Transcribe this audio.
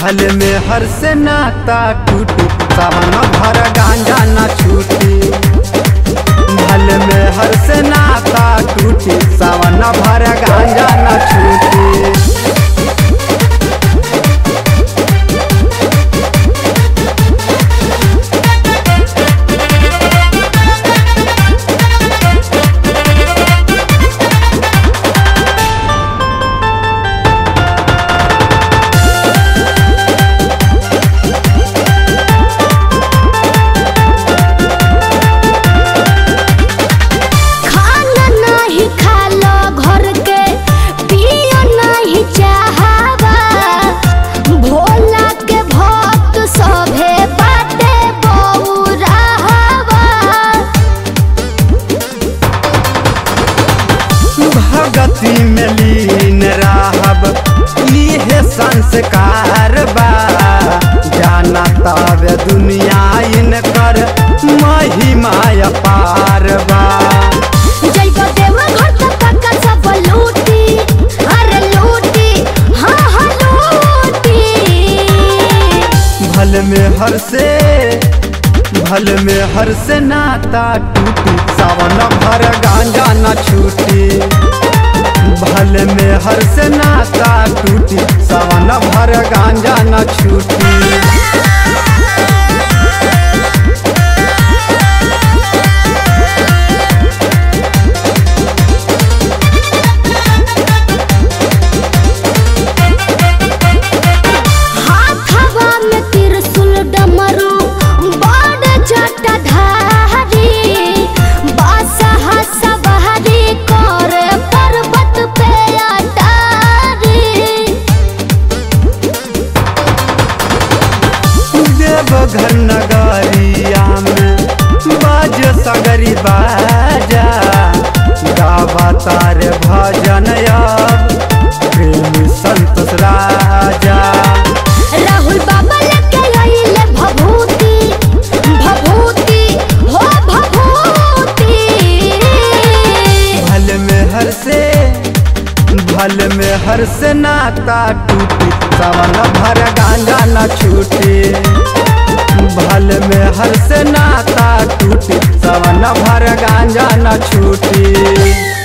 भल में हर से नाता टूटी सावन भर गांजा न छूटी भल में हर से नाता टूटी सावन भर गांजा न छूटी खाना नाही खालो घर के पियो नाही चाहवा भोला के भक्त सभे बाटे बौराहवा भगति में लीन रहब इहे संस्कार बा जाना तब दुनिया इनकर महिमा अपार बा जइब देव घर त पक्का सब लूटी अरे लूटी हाँ हाँ लूटी भल में हर से भल में हर से नाता टूटी सावन भर गांजा न छूटी भल में हर से नाता टूटी सावन भर गांजा न छूटी हाथवा में त्रिशूल डमरू बड़ जटाधारी बासहा सवारी करे पर्वत पे अटारी देवघर नगरिया में बाज सगरी बाजा गावा तार भजन अब प्रेमी संतोष राजा राहुल बाबा लेके आइले भभूति भभूति हो भभूति भल में हर से भल में हर से नाता टूटी सावन भर गांजा न छूटी भल में हर से नाता टूटी सावन भर गांजा न छूटी